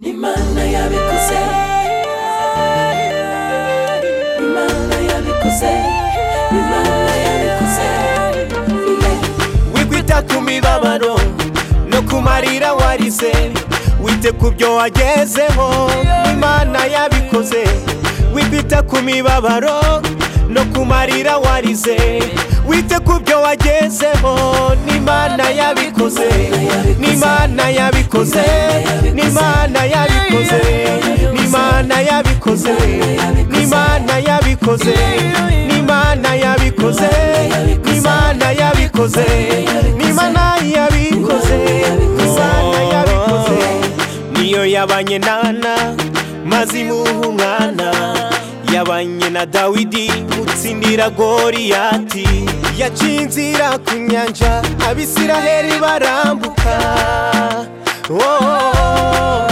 imana yabikoze imana yabikoze imana yabikoze wigwita ku mibabaro no ku marira warize wite ku byo wagezeho imana yabikoze wigwita ku mibabaro no ku marira warize wite ku byo wagezeho n'imana yabikoze n'imana yabikoze n'imana yabikoze n'imana yabikoze n'imana yabikoze n'imana yabikoze n'imana yabikoze n'imana yabikoze n'imana yabikoze niyo yabanye nana maze imuha umwana yabanye na dawidi mutsindira goriyati yaciye inzira ku nyanja abisiraheli barambuka Oh,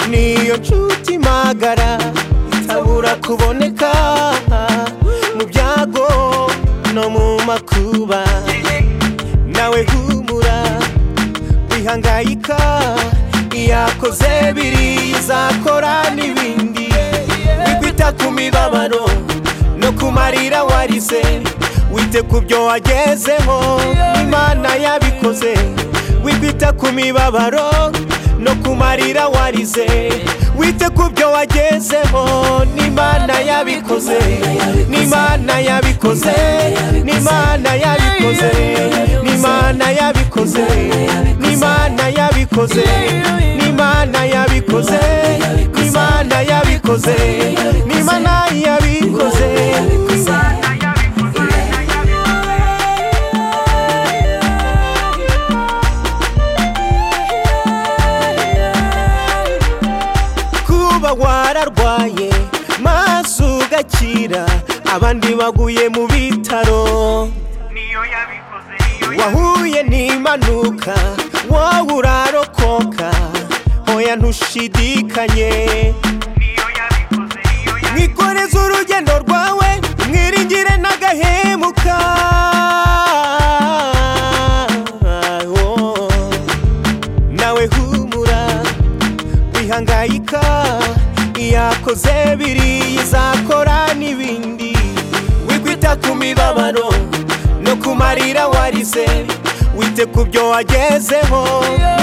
niyo nshuti magara itabura kuboneka mu byago no mu makuba nawe humura wihangayika iyakoze biri izakora n'ibindi wikwita ku mibabaro no ku marira warize wite ku byo wagezeho imana yabikoze wikwita ku mibabaro no ku marira warize wite ku byo wagezeho n'imana yabikoze n'imana yabikoze n'imana yabikoze n'imana yabikoze n'imana yabikoze n'imana yabikoze n'imana yabikoze n'imana yabikoze kuba wararwaye maze ugakira abandi baguye mu bitaro niyo yabikoze wahuye n'impanuka wowe urarokoka oya ntushidikanye niyo yabikoze niyo yabikoze mwikoreze urugendo rwawe mwiringire n'agahemuka Oh. nawe humura wihangayika iyakoze biri izakora n'ibindi wikwita ku mibabaro no ku marira warize wite ku byo wagezeho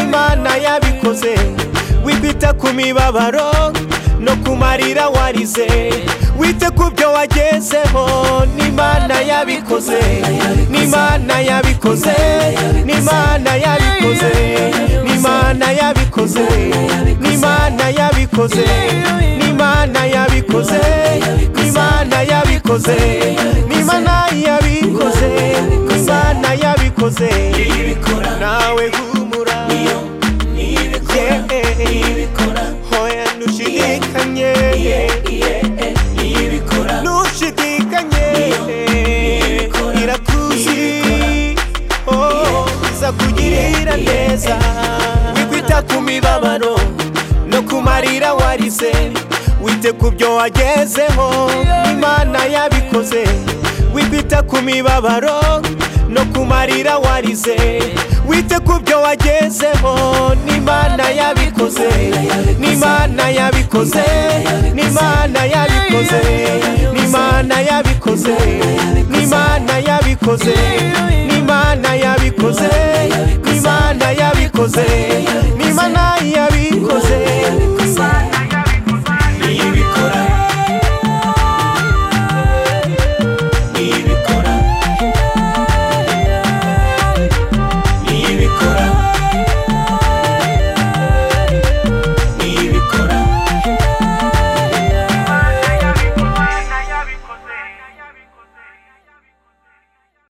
imana yabikoze wikwita ku mibabaro no ku marira warize wite ku byo wagezeho n'imana yabikoze n'imana yabikoze n'imana yabikoze n'imana yabikoze n'imana yabikoze n'imana yabikoze n'imana yabikoze n'imana yabikoze n'imana yabikoze ibikora nawe humura iyo nibikora ibikora hoya ntushidikanye iye iye nibikora ntushidikanye ibikora, irakuzi oh, izakugirira iye, neza wikwita ku mibabaro no ku marira warize wite ku byo wagezeho imana yabikoze wikwita ku mibabaro no ku marira warize wite ku byo wagezeho n'imana yabikoze n'imana yabikoze n'imana yabikoze n'imana yabikoze n'imana yabikoze n'imana yabikoze n'imana yabikoze n'imana yabikoze